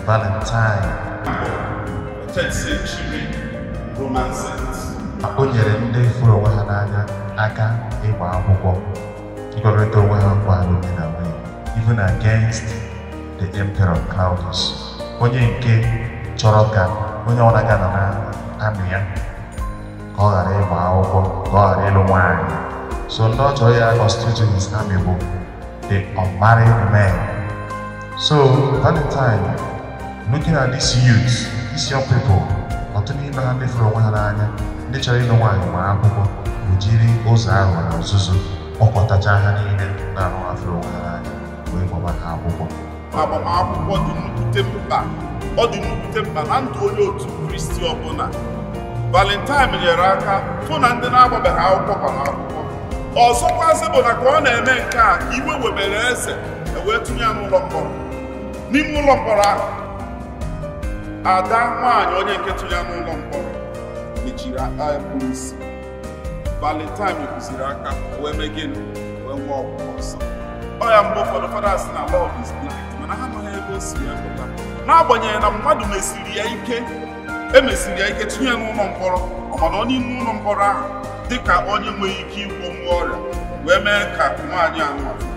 valentine 10th century Roman saint. o nyere ndị fụrụ onwe ha n'anya aka ịgba akwụkwọ ịkọrịta onwe ha nkwa alụmdi na nwunye even against the emperor Claudius onye nke chọrọ ka onye ọ na-aga nọ na amị ya ka ọ ghara ịgba akwụkwọ ka ọ ghara ịlụ nwaanyị so ndị ọ chọrọ ya constitute his army bụ the unmarried men so Valentine looking at these youths these young people ọtụtụ n'ime ha ndị fụrụ onwe ha n'anya ndị chọrọ ịlụ nwaanyị ma akwụkwọ bụ jiri ụzọ ahụ na nzuzo kpọkọtacha ha niile na-ahụ ha fụrụ onwe ha n'anya wee gbaba ha akwụkwọ agbamakwụkwọ dị nnukwute mkpa ọ dị nnukwute mkpa na ndụ onye otu kristi ọbụla valentine nyere aka fụ na ndị na-agbabeghị akwụkwọ gbara akwụkwọ ọzọkwazị bụ na ka ọ na-eme nke a ka iwe webere eze ewee tụnye ya n'ụlọ mkpọrọ n'ime ụlọ mkpọrọ ahụ ada nwaanyị onye nke tụnye ya n'ụlọ mkpọrọ mechiri aka ya kpuru isi valentine kụziri aka wee mee gịnị wee nwee ọgwụgwọ nsọ ọ ya mgbe ụfọdụ fada si na love is blind mana ha amaghị ebe o si ya pụta n'agbanyeghị na mmadụ mesiri ya ike emesiri ya ike tinye ya n'ụlọ mkpọrọ ọmana ọ n'ime ụlọ mkpọrọ ahụ dịka onye nwere ike ịgwọ nwa ọrịa wee mee ka nwaanyị ahụ